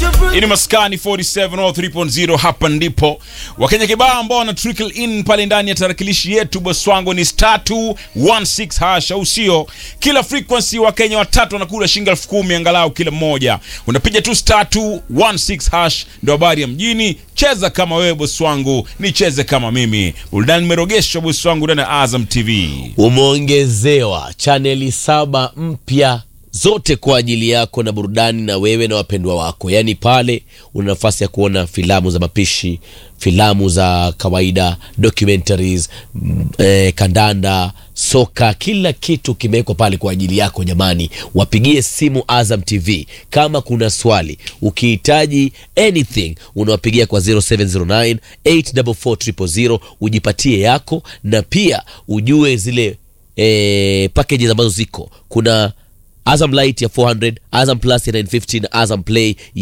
Hii ni Maskani 47 au 3.0 hapa ndipo. Wakenya kibao ambao wana trickle in pale ndani ya tarakilishi yetu boss wangu ni star 216 hash au sio? Kila frequency Wakenya watatu wanakula shilingi elfu kumi angalau kila mmoja. Unapiga tu star 216 hash ndio habari ya mjini. Cheza kama wewe boss wangu, nicheze kama mimi. Burudani nimerogeshwa boss wangu ndani ya Azam TV. Umeongezewa chaneli saba mpya zote kwa ajili yako na burudani na wewe na wapendwa wako. Yaani pale una nafasi ya kuona filamu za mapishi, filamu za kawaida, documentaries, mm, eh, kandanda, soka, kila kitu kimewekwa pale kwa ajili yako. Jamani, wapigie simu Azam TV kama kuna swali, ukihitaji anything unawapigia kwa 0709 844 ujipatie yako, na pia ujue zile eh, packages ambazo ziko kuna Azam Light ya 400, Azam Plus ya 950 na Azam Play